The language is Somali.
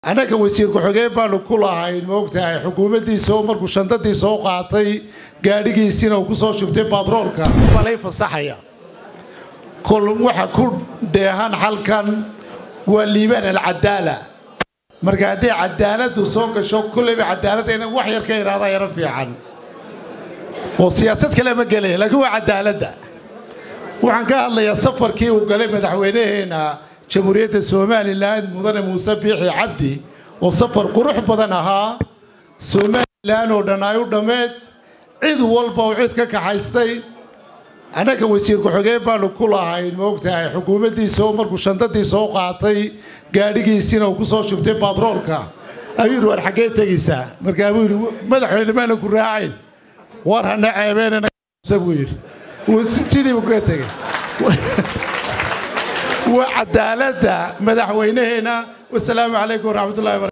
annaga wasiir ku-xigeen baanu ku lahayn moogtahay xukuumaddiisa oo markuu shandadii soo qaatay gaadhigiisiina uu ku soo shubtay batroolka balay fasaxaya kol waxa ku dheehan halkan waa liibaan alcadaala marka hadday cadaaladdu soo gasho kulleyba cadaaladda ina wax yar ka idhaahda yaro fiican oo siyaasad kale ma gelaya laakiin waa cadaaladda waxaan ka hadlayaa safarkii uu galay madaxweynaheena jamhuuriyadda somalilan mudane muuse biixi cabdi oo safar qurux badan ahaa somalilan oo dhan ay u dhammeed cid walba oo cid ka kaxaystay annaga wasiir ku-xigeen baanu ku lahayn moogtahay xukuumaddiisa oo markuu shandadii soo qaatay gaadhigiisiina uu ku soo shubtay batroolka ayuu yidhi war xaggee tegaysaa markaa buu yidhi madaxweyne maana ku raacayn war hana ceebeenana buu yidhi sidii buu kaga tegey waa cadaaladda madaxweynaheena wasalaamu calaykum waraxmatullahi